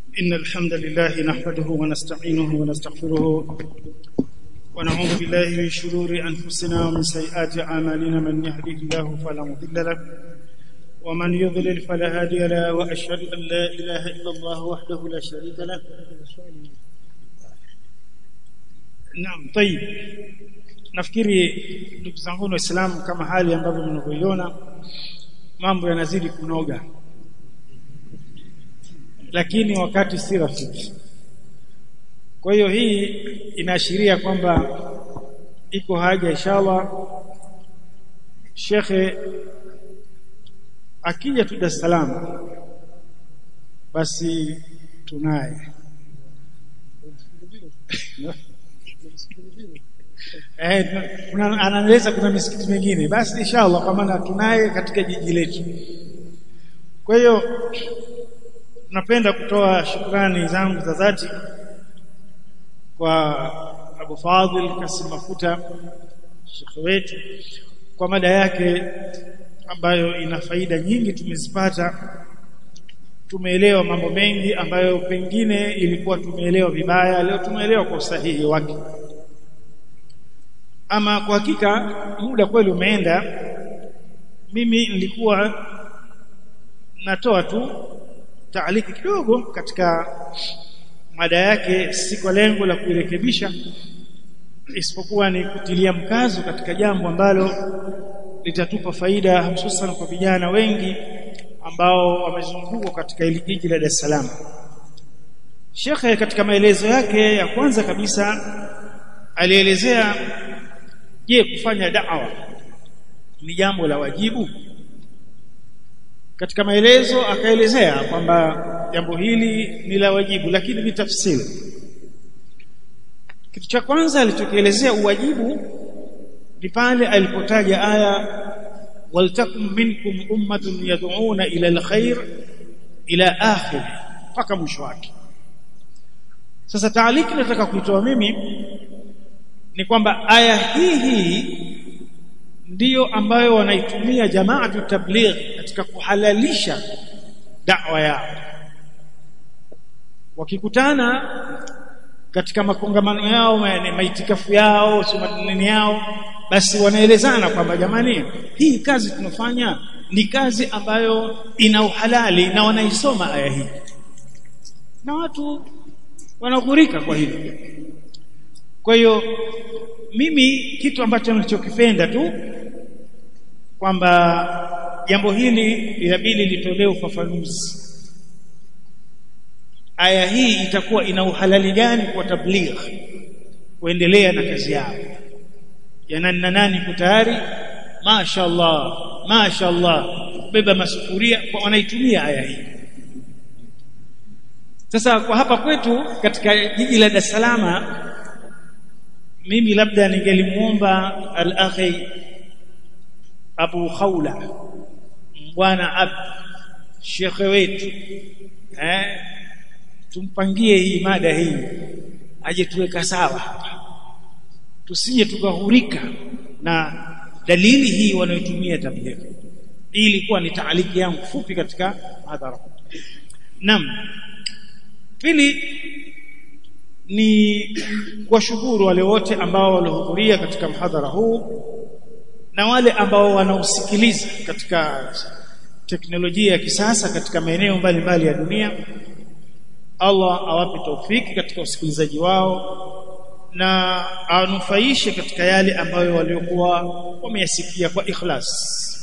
إن الحمد لله نحمده ونستعينه ونستغفره ونعوذ بالله من شرور أنفسنا ومن سيئات أعمالنا من يهده الله فلا مضل له ومن يضلل فلا هادي له وأشهد أن لا إله إلا الله وحده لا شريك له Naam, tayib. Nafikiri ndugu zangu Waislamu, kama hali ambavyo mnavyoiona, mambo yanazidi kunoga, lakini wakati si rafiki. Kwa hiyo hii inaashiria kwamba iko haja inshallah shekhe akija tu Dar es Salaam basi tunaye eh, kuna anaeleza kuna misikiti mingine, basi inshallah, kwa maana tunaye katika jiji letu. Kwa hiyo napenda kutoa shukrani zangu za dhati kwa Abu Fadhil Kasim Mafuta shekhe wetu kwa mada yake ambayo ina faida nyingi tumezipata tumeelewa mambo mengi ambayo pengine ilikuwa tumeelewa vibaya leo tumeelewa kwa usahihi wake ama kwa hakika muda kweli umeenda mimi nilikuwa natoa tu taaliki kidogo katika mada yake si kwa lengo la kuirekebisha isipokuwa ni kutilia mkazo katika jambo ambalo litatupa faida hususan kwa vijana wengi ambao wamezungukwa katika hili jiji la Dar es Salaam. Shekhe katika maelezo yake ya kwanza kabisa alielezea je, kufanya da'wa ni jambo la wajibu? Katika maelezo akaelezea kwamba jambo hili ni la wajibu, lakini ni tafsiri. Kitu cha kwanza alichokielezea uwajibu ni pale alipotaja aya waltakum minkum ummatun yad'una ila alkhair ila akhir mpaka mwisho wake sasa taaliki nataka kuitoa mimi ni kwamba aya hii hii ndiyo ambayo wanaitumia jamaatu tabligh katika kuhalalisha da'wa yao wakikutana katika makongamano yao maitikafu yao sumadini yao basi wanaelezana kwamba jamani hii kazi tunafanya ni kazi ambayo ina uhalali na wanaisoma aya hii na watu wanaghurika kwa hilo kwa hiyo mimi kitu ambacho nilichokipenda tu kwamba jambo hili inabidi litolewe ufafanuzi aya hii itakuwa ina uhalali gani kwa tabligh kuendelea na kazi yao yananna nani kutayari mashaallah mashaallah beba masufuria kwa wanaitumia aya hii sasa kwa hapa kwetu katika jiji la Dar es Salaam mimi labda ningelimuomba al-akhi Abu Khawla bwana ab shekhe wetu eh tumpangie hii mada hii aje tuweka sawa hapa tusije tukahurika na dalili hii wanayotumia tabligh hii ilikuwa ni taaliki yangu fupi katika hadhara naam pili ni kuwashukuru wale wote ambao walihudhuria katika mhadhara huu na wale ambao wanausikiliza katika teknolojia ya kisasa katika maeneo mbalimbali ya dunia Allah awape taufiki katika usikilizaji wao na anufaishe katika yale ambayo waliokuwa wameyasikia kwa ikhlas